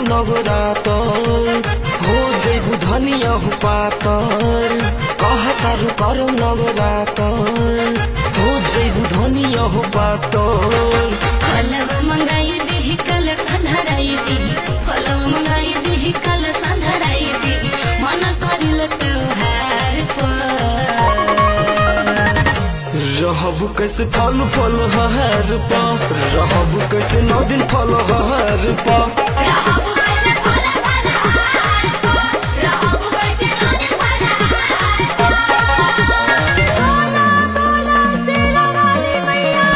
नवरातर हो जैबू धनिया हो पातर कहतारू करौ नवरातर हो जैबू धनिया हो पातर फलव मंगाई दिही कल संधराई दिही फलव मंगाई दिही कल संधराई दिही मन करिल त्योहार पर रहबू कैसे फल फल हर पा रहबू कैसे नौ दिन फल हर पा रहबु कैसे फल फल हार को रहबु कैसे नदी फल हार को बोला बोला शेरा वाली मैया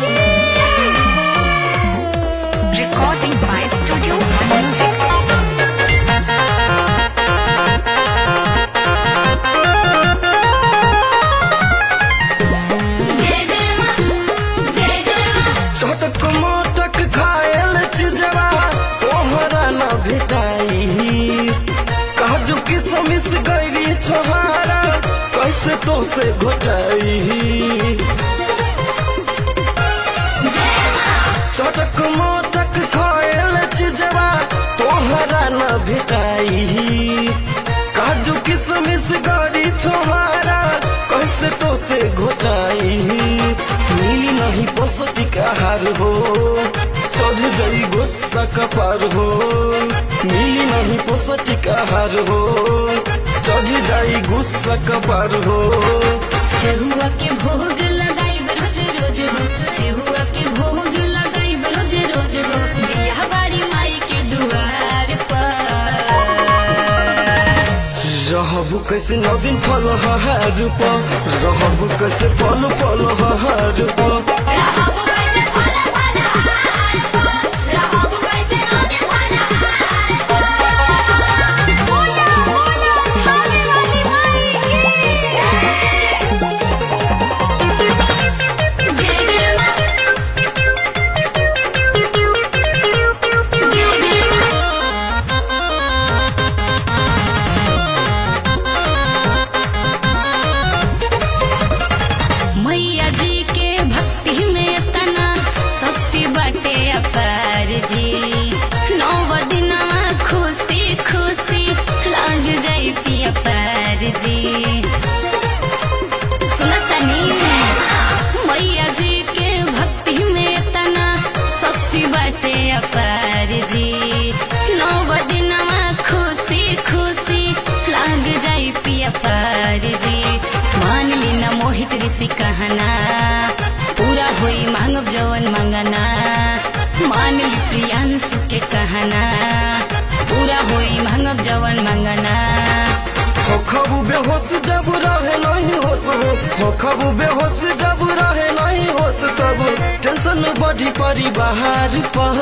Recording by Studio Music. जय जय मां जय जय मां चटक मटक खायल चिजरा तोहरा न भेटाई काजू किसमिस गैरी छोहारा कैसे तो से घोटाई चटक मटक खायल चिजरा तोहरा न भेटाई काजू किसमिस गरी छोहारा कैसे तो से घोटाई मिली नहीं पौष्टिक आहार हो चढ़ जाई गुस्सा कपार हो मिली नहीं पौष्टिक आहार हो चढ़ जाई गुस्सा कपार हो सेहुआ के भोग लगाई रोज रोज हो सेहुआ के भोग लगाई रोज रोज हो बियाह बारी माई के दुआर पर रहबू कैसे नौ दिन फल हर पा रहबू कैसे फल फल हर पा रहबु कैसे फल फल हार को रहबु कैसे नदी फल हार को बोला बोला थाने वाली माई की जय जय मां जय जय मां मैया जी के भक्ति में तना शक्ति बाटे अपार जी नौ दिनवा खुशी खुशी लाग जाई पिया पार जी सुनतनी मैया जी के भक्ति में तना शक्ति बाटे अपार जी नौ दिनवा खुशी खुशी लाग जाई पिया पार जी मान ली न मोहित ऋषि कहना पूरा होई मांगब जवन मंगना मान ली प्रियांशु के कहना पूरा होई मांगब जवन मंगना हो खबू बेहोश जब रहे नहीं होश हो हो खबू बेहोश जब रहे नहीं होश तब टेंशन बढ़ी पड़ी बाहर पर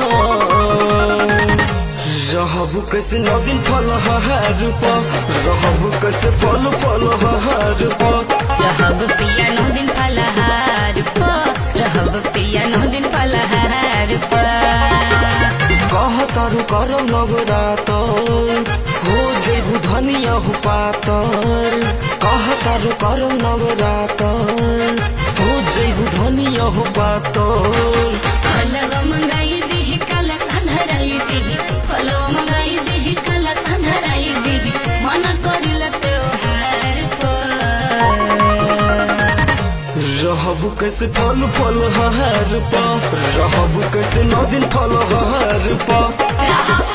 रहबू कैसे नौ दिन फल हर पा रहबू कैसे फल फल हर पा रहब पिया नौ दिन फलहार प रहब पिया नौ दिन फलहार प कहतारू करौ नवरातर हो जैबू धनिया हो पातर कहतारू करौ नवरातर हो जैबू धनिया हो पातर फलव मंगाई दिही कल संधराई दिही फलव मंगाई दिही कल संधराई दिही मन करिल त्योहार पर रहबू कैसे फल फल हर पा रहबू कैसे नौ दिन फल हर पा रहब